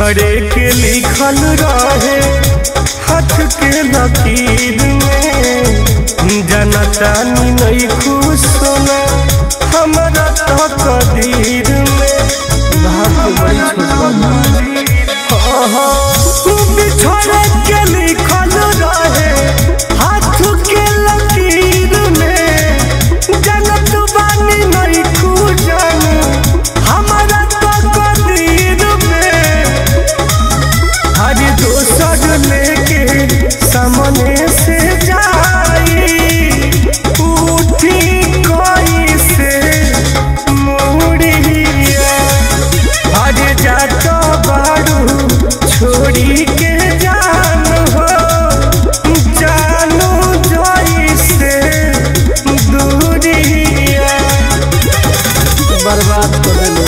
बिछड़े के लिखल रहे हाथ के लकीर में जनता नी नहीं खुश होना हमारा तो कदीर में भाग तो बड़ी छोट बा बिछड़े के लिखल रहे हाथ के लकीर में जनत बानी नहीं खुजन हमारा तो कदीर में हर दोसर लेके सामने से जाई उठी कोई से मुड़िया हर जात बारू छोड़ी के जान हो जानू जोई से दूरिया बर्बाद कर देलो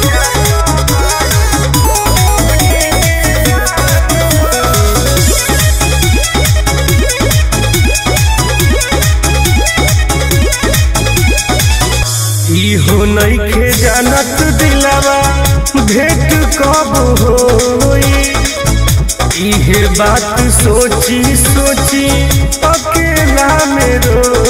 इहो नइखे जानत दिलावा भेंट कब होई इहे बात सोची सोची अकेला में रो